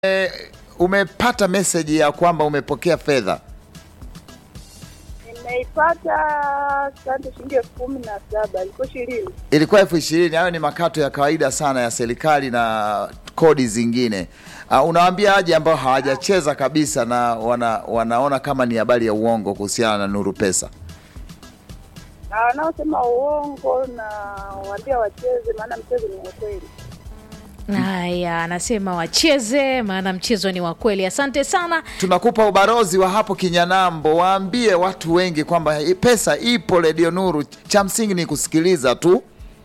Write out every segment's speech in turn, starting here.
e, umepata meseji ya kwamba umepokea fedha Nimeipata sante shilingi elfu kumi na saba ilikuwa ishirini. ilikuwa elfu ishirini hayo ni makato ya kawaida sana ya serikali na kodi zingine uh, unawaambia aje ambao hawajacheza kabisa na wana, wanaona kama ni habari ya uongo kuhusiana na nuru pesa Na wanaosema uongo na waambia wacheze, maana mchezo ni wa kweli. Haya, anasema wacheze, maana mchezo ni wa kweli. Asante sana. tunakupa ubarozi wa hapo kinyanambo waambie watu wengi kwamba hii pesa ipo redio nuru cha msingi ni kusikiliza tu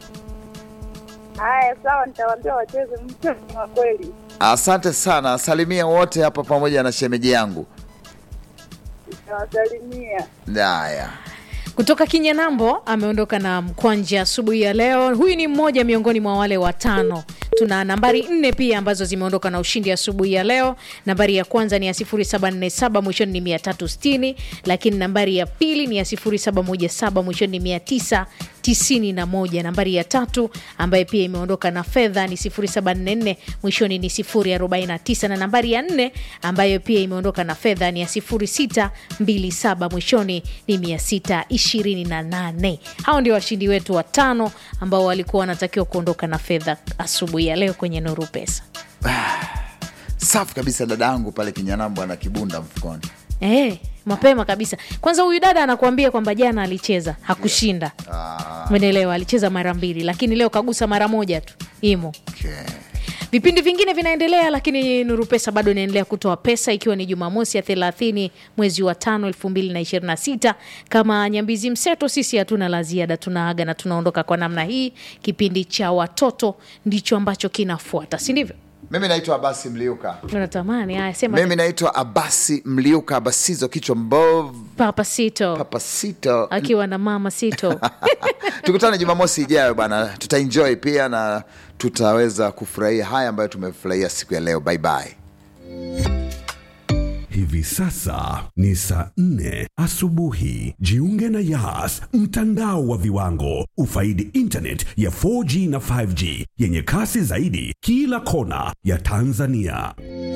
Haya, sawa, nitawaambia wacheze, mchezo ni wa kweli. asante sana salimia wote hapa pamoja na shemeji yangu Nitawasalimia. haya Kutoka Kinyanambo ameondoka na mkwanja asubuhi ya leo. Huyu ni mmoja miongoni mwa wale watano. Tuna nambari nne pia ambazo zimeondoka na ushindi asubuhi ya leo. Nambari ya kwanza ni ya 0747 mwishoni ni 360, lakini nambari ya pili ni ya 0717 mwishoni ni 991. Nambari ya tatu ambaye pia imeondoka na fedha ni 0744 mwishoni ni 049, na nambari ya nne ambayo pia imeondoka na fedha ni ya 0627 mwishoni ni 628. Hao ndio washindi wetu watano ambao walikuwa wanatakiwa kuondoka na fedha asubuhi ya leo kwenye Nuru Pesa. safi kabisa dada yangu pale kinyanambo ana kibunda mfukoni Eh, mapema kabisa. Kwanza huyu dada anakuambia kwamba jana alicheza hakushinda, umeelewa? Alicheza mara mbili, lakini leo kagusa mara moja tu, imo okay. Vipindi vingine vinaendelea, lakini Nuru Pesa bado inaendelea kutoa pesa, ikiwa ni Jumamosi ya 30 mwezi wa tano 2026. Kama Nyambizi Mseto, sisi hatuna la ziada, tunaaga na tunaondoka kwa namna hii. Kipindi cha watoto ndicho ambacho kinafuata, si ndivyo? mimi naitwa abasi mliuka Unatamani haya, sema mimi naitwa abasi mliuka abasizo kichwa mbovu Papa Sito papasito akiwa na mama Sito. tukutane jumamosi ijayo bana tutaenjoy pia na tutaweza kufurahia haya ambayo tumefurahia siku ya leo bye bye Hivi sasa ni saa nne asubuhi. Jiunge na Yas, mtandao wa viwango. Ufaidi internet ya 4G na 5G yenye kasi zaidi kila kona ya Tanzania.